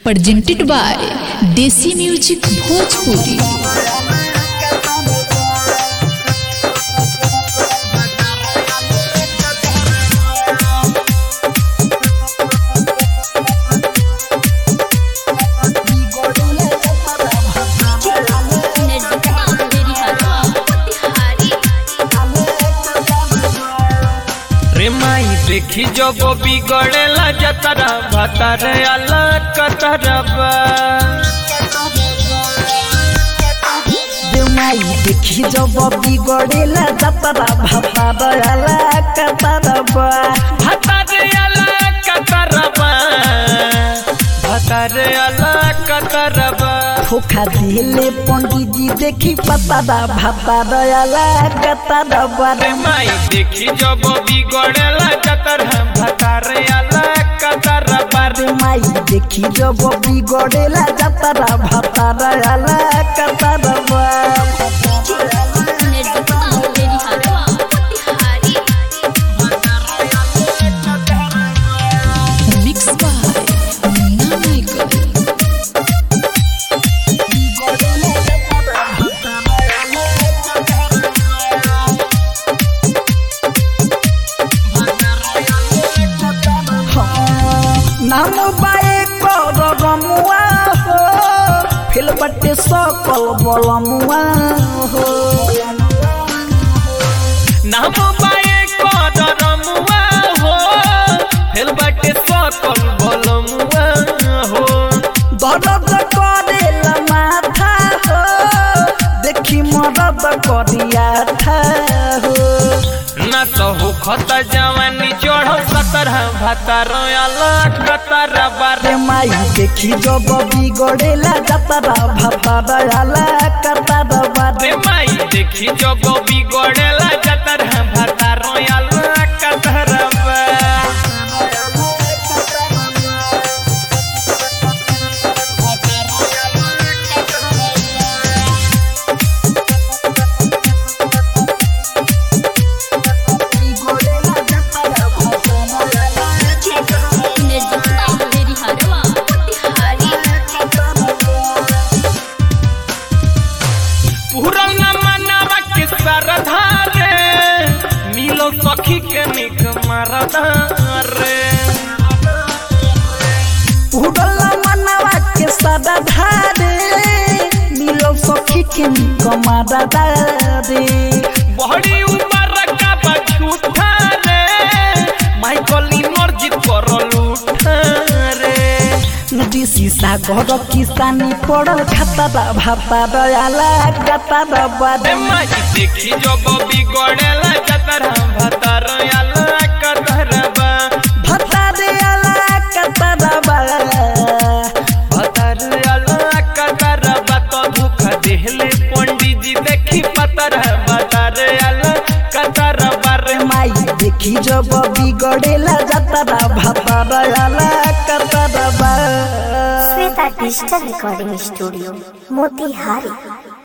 presented by Desi Music Bhojpuri. रे माई देखी जब बिगड़ेला जतरा भतर अला कतरबा देउमाई देखि जब बिगडेला जतरा भाता दयाला कतरबा भतर अला कतरबा भतर अला कतरबा धोखा दिले पंडितजी देखि पतरा भाता दयाला कतरबा रे माई देखी जब बिगड़ेला जतरा भतर अला कतरबा रे देउमाई देखि जब बिगडेला जतरा भाता दयाला कतरबा Mixed by Munna Michael. नाम बाए कर रमुआ हो फिल बटे सकल बलमुआ हो नाम बाए कदर मुआ हो हेलबटे सकल बलमुआ हो दर्द करेला माथा हो देखि मदद करिया था हो न तो हो खत जवानी चढ़ सतर भतर अलग कतर बार रे माई देखि जब बिगड़ेला जतरा भाता दयाला कतरा बारे रे माई देखी जब बिगड़ेला जतर भतर अलग कतर पूरल न मनावा के सरधा रे मिलो सखी के निक मरदा रे उड़ला मनवा के सदा धारे मिलो सखी के कमादा दारे बड़ी उम्र का बछूठा रे माइकल इमर्जित करल उठा रे दिसी सागर किसानी पड़ल खाता भाता दयाला गता रे बारे माई देखी जब बिगड़ेला जतर भतर आला कतरबा भता दयाला कता दबा भतर आला कतरबा तो दुख देहले पंडित जी देखी पतर भतर आला कतरबा रे माई देखी जब बिगड़ेला जतरा भाता दयाला कता दबा Shweta digital recording studio Motihari